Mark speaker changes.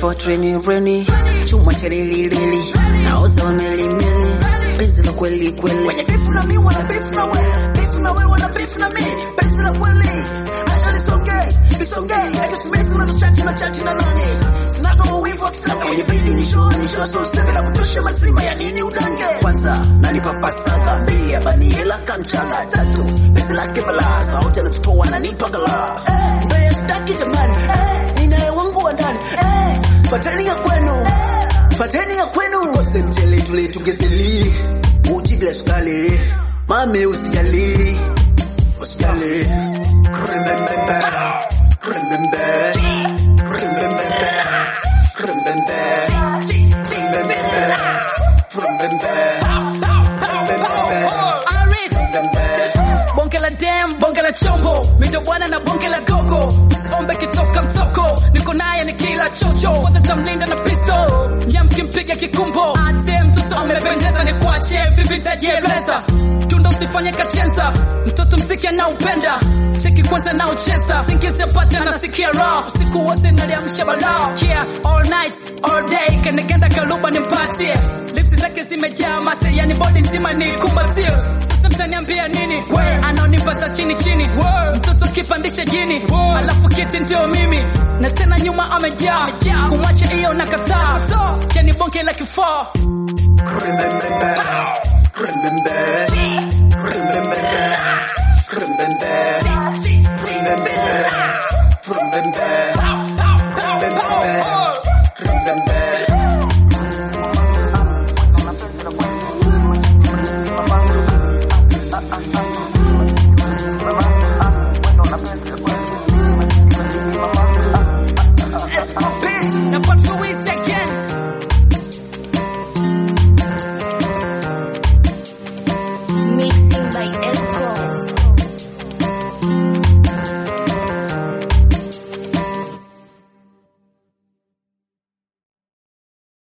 Speaker 1: before training reni chuma chelililili naoza wamelimili penzi la kweli kweli
Speaker 2: Wenye beef na mi wana beef na we, beef na we wana beef na mi, penzi la kweli. Acha nisonge, nisonge, acha simesi na chati na chati na nani. Sinaga uwivu akisema wenye baby ni show ni show so sema la kutosha mazima ya nini udange. Kwanza nanipa pasaga, mbili ya bani hela kanchaga, tatu penzi lake bala, sauti anachukua ananipa gala. Eh, mbaya sitaki jamani, eh, ninaye wangu wa ndani, eh, fateni ya kwenu. Fateni ya kwenu kose mchele tule tungezeli uji bila sukali mame usijali usijali remember remember remember remember remember remember
Speaker 3: Aris,
Speaker 2: remember
Speaker 3: bonge la dem, bonge la chombo, mindo bwana na bonge la gogo, ombe kitoka mtoko, niko naye ni kila chocho, wote tamlinda na pisto, yamkimpiga kikumbo, ate mtoto amependeza, ni kuache vipi tajieleza, tunda usifanye kachenza, mtoto mziki anaupenda cheki kwanza na ucheza singizi apate anasikia raha usiku wote naliamsha balaa yeah, all night all day kanigenda kaluba nimpatie lipsi zake zimejaa mate yani bodi nzima ni kumbatie sasa mtaniambia nini we anaonipata chini chini we, mtoto kipandisha jini we, alafu kiti ndio mimi na tena nyuma amejaa kumwacha hiyo nakataa yani bonge la kifaa
Speaker 2: remember remember